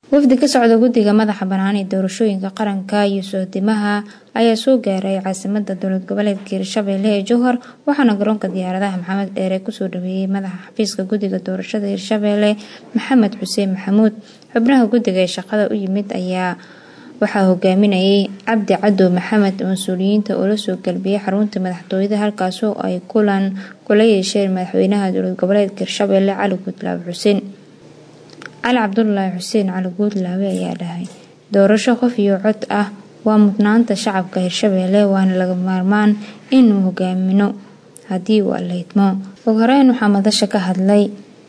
wafdi ka socda guddiga madaxa bannaan ee doorashooyinka qaranka iyo soodimaha ayaa soo gaaray caasimada dowlad goboleedka hirshabelle ee jowhar waxaana garoonka diyaaradaha maxamed dheere kusoo dhaweeyey madaxa xafiiska guddiga doorashada hirshabelle maxamed xuseen maxamuud xubnaha guddiga ee shaqada u yimid ayaa waxaa hogaaminayay cabdi cadow maxamed mas-uuliyiinta oo lasoo galbiyey xarunta madaxtooyada halkaasoo ay kulan kula yeesheen madaxweynaha dowlad goboleedka hirshabelle cali guudlaabe xuseen cali cabdulaahi xuseen cali guudlaabe ayaa dhahay doorasho qof iyo cod ah waa mudnaanta shacabka hirshabelle waana laga maarmaan inuu hogaamino haddii uu allaydmo ugu horeyn waxaa madasha ka hadlay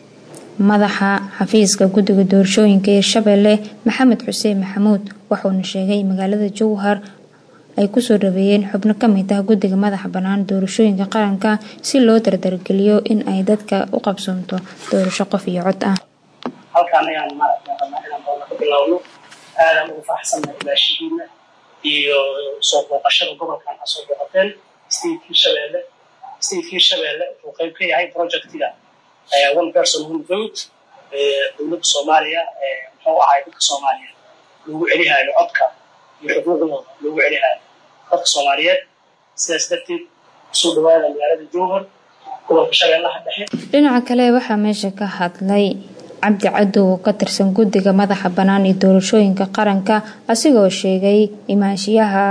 madaxa xafiiska guddiga doorashooyinka hirshabelle maxamed xuseen maxamuud wuxuuna sheegay magaalada jowhar ay kusoo dhaweeyeen xubno kamid ah guddiga madaxa bannaan doorashooyinka qaranka si loo dardargeliyo in ay dadka u qabsoonto doorasho qof iyo cod ah halkaan ayaan maaragta rabnaa inaan doona ka bilowno aadaan ugu faraxsannahay ilaashihiina iyo soo booqashada gobolkan aa soo booqateen state hirshabelle state hirshabelle wuxuu qayb ka yahay projectiga one person one vote dowladda soomaaliya muxuu ahay dadka soomaaliya loogu celihaayo codka iyo xuquuqdooda loogu celihaayo dadka soomaaliyeed sidaas darteed kusoo dhawaada magaalada jowhar gobolka shabeellaha dhexe dhinaca kale waxaa meesha ka hadlay cabdi cadow oo ka tirsan guddiga madaxa bannaan ee doorashooyinka qaranka asigoo sheegay imaanshiyaha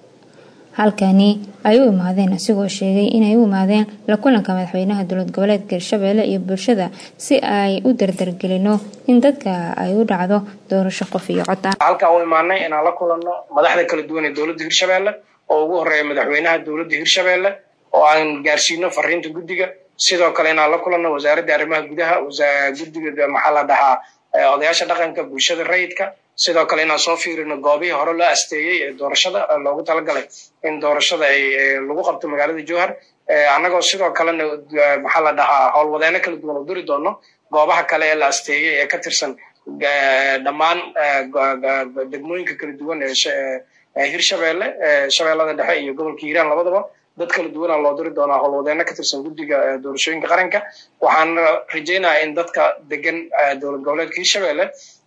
halkani ay u imaadeen asigoo sheegay inay u imaadeen la kulanka madaxweynaha dowlad goboleedka hirshabelle iyo bulshada si ay u dardargelino in dadka ay u dhacdo doorasho qof iyo cod ah halkaan u imaanay inaan la kulanno madaxda kala duwan ee dowladda hirshabelle oo ugu horeeya madaxweynaha dowladda hirshabelle oo aan gaarsiino fariinta guddiga sidoo kale inaan la kulanno wasaaradda arrimaha gudaha guddiga maxaa la dhahaa odayaasha dhaqanka bulshada rayidka sidoo kale inaan soo fiirino goobihii hore loo asteeyey ee doorashada loogu talagalay in doorashada ay lagu qabto magaalada jowhar annagoo sidoo kalena maxaa la dhahaa howlwadeeno kala duwan oo duri doono goobaha kale ee la asteeyey ee ka tirsan dhammaan degmooyinka kala duwan ee hirshabelle shabeellada dhexe iyo gobolka hiiraan labadaba dad kala duwanaa loo diri doonaa howlwadeeno ka tirsan guddiga doorashooyinka qaranka waxaan rajaynayaa in dadka degan dowlad goboleedka hirshabelle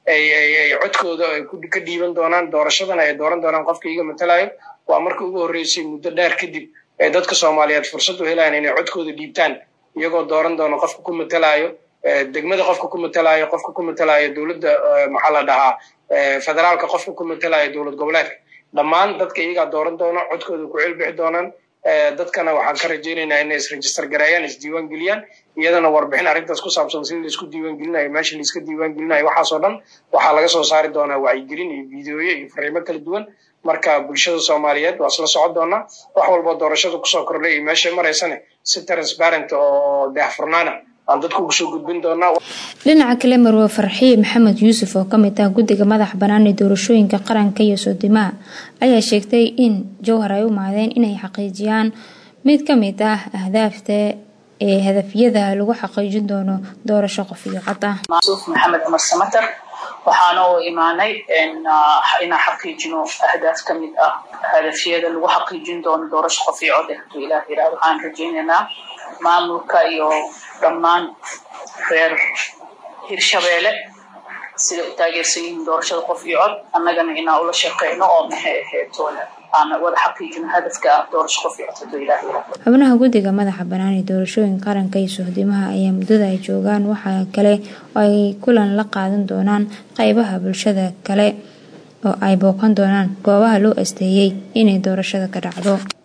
ay codkooda ay ka dhiiban doonaan doorashadana ay dooran doonaan qofka iga matalayo waa markii ugu horreysay muddo dheer kadib ee dadka soomaaliyeed fursad u helayaan inay codkooda dhiibtaan iyagoo dooran doona qofka ku matalayo degmada qofka ku matalayo qofka ku matalayo dowladda maxaa la dhahaa federaalka qofka ku matalayo dowlad goboleedka dhammaan dadka iyagaa dooran doona codkooda ku celbixi doonaan dadkana waxaan ka rajaynaynaa inay isregister gareeyaan isdiiwaan geliyaan iyadana warbixin arrintaas ku saabsan sida laisku diiwaan gelinayo meesha laiska diiwaan gelinayo waxaasoo dhan waxaa laga soo saari doonaa wacyigelin iyo fideoyo iyo fariimo kala duwan marka bulshada soomaaliyeed waa isla socon doonaa wax walboo doorashada kusoo kordhay iyo meeshay maraysane si transparent oo daahfurnaana aan dadku ugu soo gudbin doonaa dhinaca kale marwe farxiye maxamed yuusuf oo kamid ah guddiga madaxa bannaan ee doorashooyinka qaranka iyo soodimaha ayaa sheegtay in jowhar ay u maadeen inay xaqiijiyaan mid ka mid ah ahdaafta ee hadafyada lagu xaqiijin doono doorasho qof iyo cod ah masuuf maxamed cumar samater waxaana u imaanay inaan xaqiijino ahdaaf ka mid ah hadafyada lagu xaqiijin doono doorasho qof iyo cod haduu ilaah yirahdo waxaan rajaynaynaa maamulka iyo dhammaan reer hirshabeelle siday u taageersan yihiin doorashada qof iyo cod annagana inaan ula shaqeyno oo maxay ahayd aan wada xaqiijino hadafka ah doorasho qof iyo cod haduu ilaah yirahdo xubnaha guddiga madaxa bannaan ee doorashooyinka qaranka iyo sohdimaha ayaa muddada ay joogaan waxaa kale oo ay kulan la qaadan doonaan qeybaha bulshada kale oo ay booqan doonaan goobaha loo asteeyey inay doorashada ka dhacdo